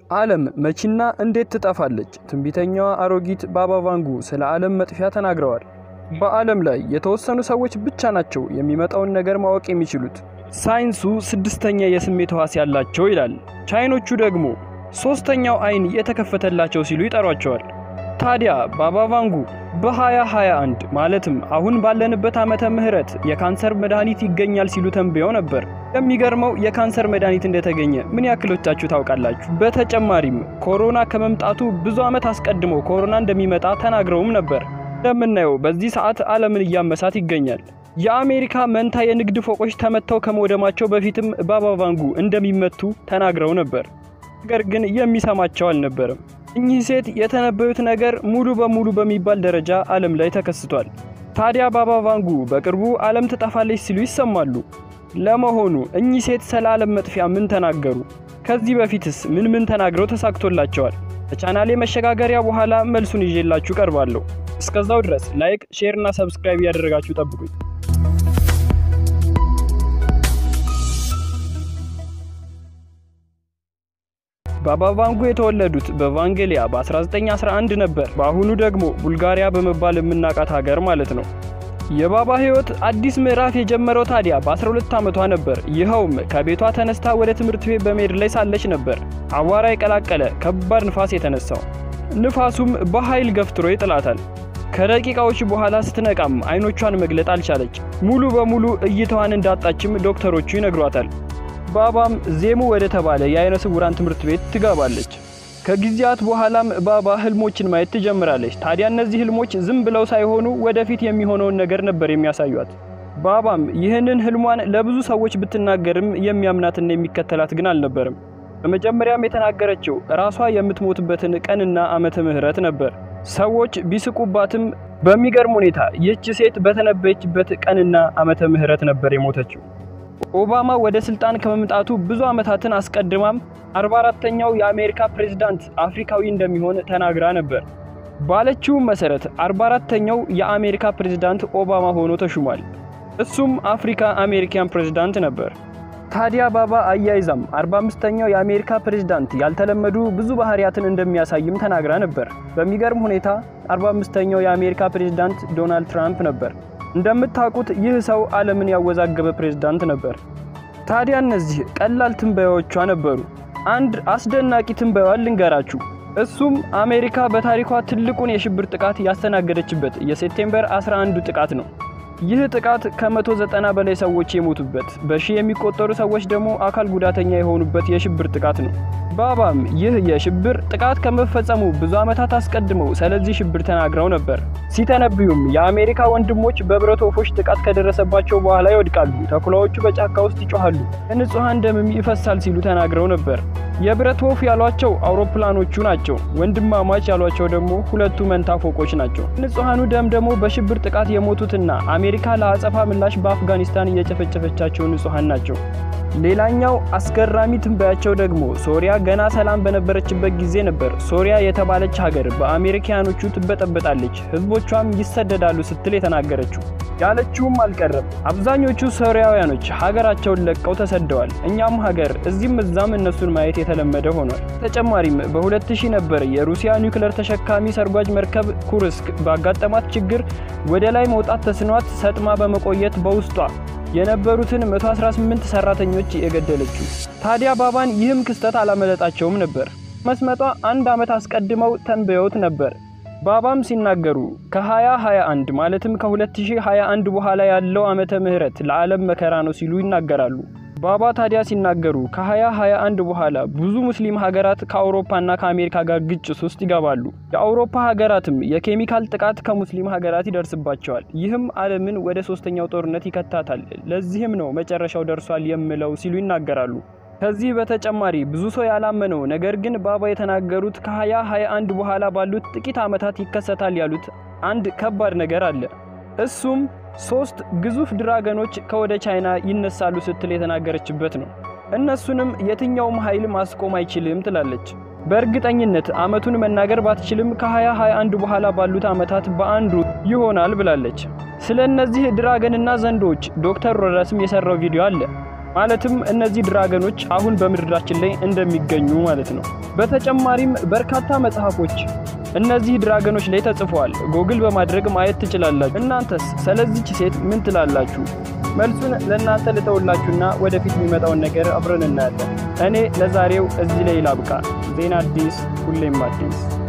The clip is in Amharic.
ዓለም መቼና እንዴት ትጠፋለች? ትንቢተኛዋ አሮጊት ባባ ቫንጉ ስለ ዓለም መጥፊያ ተናግረዋል። በዓለም ላይ የተወሰኑ ሰዎች ብቻ ናቸው የሚመጣውን ነገር ማወቅ የሚችሉት። ሳይንሱ ስድስተኛ የስሜት ሕዋስ ያላቸው ይላል። ቻይኖቹ ደግሞ ሶስተኛው አይን የተከፈተላቸው ሲሉ ይጠሯቸዋል። ታዲያ ባባ ቫንጉ በ2021 ማለትም አሁን ባለንበት ዓመተ ምህረት የካንሰር መድኃኒት ይገኛል ሲሉ ተንብየው ነበር። የሚገርመው የካንሰር መድኃኒት እንደተገኘ ምን ያክሎቻችሁ ታውቃላችሁ? በተጨማሪም ኮሮና ከመምጣቱ ብዙ ዓመት አስቀድሞ ኮሮና እንደሚመጣ ተናግረውም ነበር። እንደምናየው በዚህ ሰዓት ዓለምን እያመሳት ይገኛል። የአሜሪካ መንታ የንግድ ፎቆች ተመተው ከመውደማቸው በፊትም ባባ ቫንጉ እንደሚመቱ ተናግረው ነበር። ነገር ግን የሚሰማቸው አልነበረም። እኚህ ሴት የተነበዩት ነገር ሙሉ በሙሉ በሚባል ደረጃ ዓለም ላይ ተከስቷል። ታዲያ ባባ ቫንጉ በቅርቡ ዓለም ትጠፋለች ሲሉ ይሰማሉ። ለመሆኑ እኚህ ሴት ስለ ዓለም መጥፊያ ምን ተናገሩ? ከዚህ በፊትስ ምን ምን ተናግረው ተሳክቶላቸዋል? ከቻናሌ መሸጋገሪያ በኋላ መልሱን ይዤላችሁ ቀርባለሁ። እስከዛው ድረስ ላይክ፣ ሼር እና ሰብስክራይብ እያደረጋችሁ ጠብቁኝ። ባባ ቫንጉ የተወለዱት በቫንጌሊያ በ1911 ነበር። በአሁኑ ደግሞ ቡልጋሪያ በመባል የምናውቃት ሀገር ማለት ነው። የባባ ሕይወት አዲስ ምዕራፍ የጀመረው ታዲያ በ12 ዓመቷ ነበር። ይኸውም ከቤቷ ተነስታ ወደ ትምህርት ቤት በመሄድ ላይ ሳለች ነበር አቧራ የቀላቀለ ከባድ ንፋስ የተነሳው። ንፋሱም በኃይል ገፍትሮ ይጥላታል። ከደቂቃዎች በኋላ ስትነቃም አይኖቿን መግለጥ አልቻለች። ሙሉ በሙሉ እይታዋን እንዳጣችም ዶክተሮቹ ይነግሯታል። ባባም ዜሙ ወደ ተባለ የአይነ ስውራን ትምህርት ቤት ትገባለች። ከጊዜያት በኋላም ባባ ህልሞችን ማየት ትጀምራለች። ታዲያ እነዚህ ህልሞች ዝም ብለው ሳይሆኑ ወደፊት የሚሆነውን ነገር ነበር የሚያሳዩት። ባባም ይህንን ህልሟን ለብዙ ሰዎች ብትናገርም የሚያምናትና የሚከተላት ግን አልነበርም። በመጀመሪያም የተናገረችው ራሷ የምትሞትበትን ቀንና ዓመተ ምህረት ነበር። ሰዎች ቢስቁባትም በሚገርም ሁኔታ ይህች ሴት በተነበየችበት ቀንና ዓመተ ምህረት ነበር የሞተችው። ኦባማ ወደ ስልጣን ከመምጣቱ ብዙ ዓመታትን አስቀድማም 44ተኛው የአሜሪካ ፕሬዝዳንት አፍሪካዊ እንደሚሆን ተናግራ ነበር። ባለችውም መሰረት 44ተኛው የአሜሪካ ፕሬዝዳንት ኦባማ ሆኖ ተሹሟል። እሱም አፍሪካ አሜሪካን ፕሬዝዳንት ነበር። ታዲያ ባባ አያይዛም 45ተኛው የአሜሪካ ፕሬዝዳንት ያልተለመዱ ብዙ ባህሪያትን እንደሚያሳይም ተናግራ ነበር። በሚገርም ሁኔታ 45ተኛው የአሜሪካ ፕሬዝዳንት ዶናልድ ትራምፕ ነበር። እንደምታውቁት ይህ ሰው ዓለምን ያወዛገበ ፕሬዝዳንት ነበር። ታዲያ እነዚህ ቀላል ትንበያዎቿ ነበሩ። አንድ አስደናቂ ትንበያዋን ልንገራችሁ። እሱም አሜሪካ በታሪኳ ትልቁን የሽብር ጥቃት ያስተናገደችበት የሴፕቴምበር 11 ጥቃት ነው። ይህ ጥቃት ከ190 በላይ ሰዎች የሞቱበት በሺህ የሚቆጠሩ ሰዎች ደግሞ አካል ጉዳተኛ የሆኑበት የሽብር ጥቃት ነው። ባባም ይህ የሽብር ጥቃት ከመፈጸሙ ብዙ ዓመታት አስቀድመው ስለዚህ ሽብር ተናግረው ነበር። ሲተነብዩም የአሜሪካ ወንድሞች በብረት ወፎች ጥቃት ከደረሰባቸው በኋላ ይወድቃሉ፣ ተኩላዎቹ በጫካ ውስጥ ይጮኻሉ፣ የንጹሐን ደምም ይፈሳል ሲሉ ተናግረው ነበር። የብረት ወፍ ያሏቸው አውሮፕላኖቹ ናቸው። ወንድማማች ያሏቸው ደግሞ ሁለቱ መንታ ፎቆች ናቸው። ንጹሐኑ ደም ደግሞ በሽብር ጥቃት የሞቱትና አሜሪካ ለአጸፋ ምላሽ በአፍጋኒስታን እየጨፈጨፈቻቸው ንጹሐን ናቸው። ሌላኛው አስገራሚ ትንበያቸው ደግሞ ሶሪያ ገና ሰላም በነበረችበት ጊዜ ነበር። ሶሪያ የተባለች ሀገር በአሜሪካኖቹ ትበጠበጣለች፣ ህዝቦቿም ይሰደዳሉ ስትል የተናገረችው። ያለችውም አልቀረም። አብዛኞቹ ሶሪያውያኖች ሀገራቸውን ለቀው ተሰደዋል። እኛም ሀገር እዚህም እዛም እነሱን ማየት የተለመደ ሆኗል። ተጨማሪም በ2000 ነበር የሩሲያ ኒውክለር ተሸካሚ ሰርጓጅ መርከብ ኩርስክ ባጋጠማት ችግር ወደ ላይ መውጣት ተስኗት ሰጥማ በመቆየት በውስጧ የነበሩትን 118 ሰራተኞች የገደለችው። ታዲያ ባባን ይህም ክስተት አላመለጣቸውም ነበር። መስመጧ አንድ ዓመት አስቀድመው ተንበየውት ነበር። ባባም ሲናገሩ ከ2021 ማለትም ከ2021 በኋላ ያለው ዓመተ ምህረት ለዓለም መከራ ነው ሲሉ ይናገራሉ። ባባ ታዲያ ሲናገሩ ከ2021 በኋላ ብዙ ሙስሊም ሀገራት ከአውሮፓና ከአሜሪካ ጋር ግጭት ውስጥ ይገባሉ። የአውሮፓ ሀገራትም የኬሚካል ጥቃት ከሙስሊም ሀገራት ይደርስባቸዋል። ይህም ዓለምን ወደ ሶስተኛው ጦርነት ይከታታል። ለዚህም ነው መጨረሻው ደርሷል የምለው ሲሉ ይናገራሉ። ከዚህ በተጨማሪ ብዙ ሰው ያላመነው ነገር ግን ባባ የተናገሩት ከ2021 በኋላ ባሉት ጥቂት ዓመታት ይከሰታል ያሉት አንድ ከባድ ነገር አለ። እሱም ሶስት ግዙፍ ድራገኖች ከወደ ቻይና ይነሳሉ ስትል የተናገረችበት ነው። እነሱንም የትኛውም ኃይል ማስቆም አይችልም ትላለች። በእርግጠኝነት ዓመቱን መናገር ባትችልም ከ2021 በኋላ ባሉት ዓመታት በአንዱ ይሆናል ብላለች። ስለ እነዚህ ድራገንና ዘንዶች ዶክተር ሮዳስም የሰራው ቪዲዮ አለ። ማለትም እነዚህ ድራገኖች አሁን በምድራችን ላይ እንደሚገኙ ማለት ነው። በተጨማሪም በርካታ መጽሐፎች እነዚህ ድራገኖች ላይ ተጽፈዋል። ጎግል በማድረግ ማየት ትችላላችሁ። እናንተስ ስለዚች ሴት ምን ትላላችሁ? መልሱን ለእናንተ ልተውላችሁና ወደፊት የሚመጣውን ነገር አብረን እናያለን። እኔ ለዛሬው እዚህ ላይ ላብቃ። ዜና አዲስ፣ ሁሌም አዲስ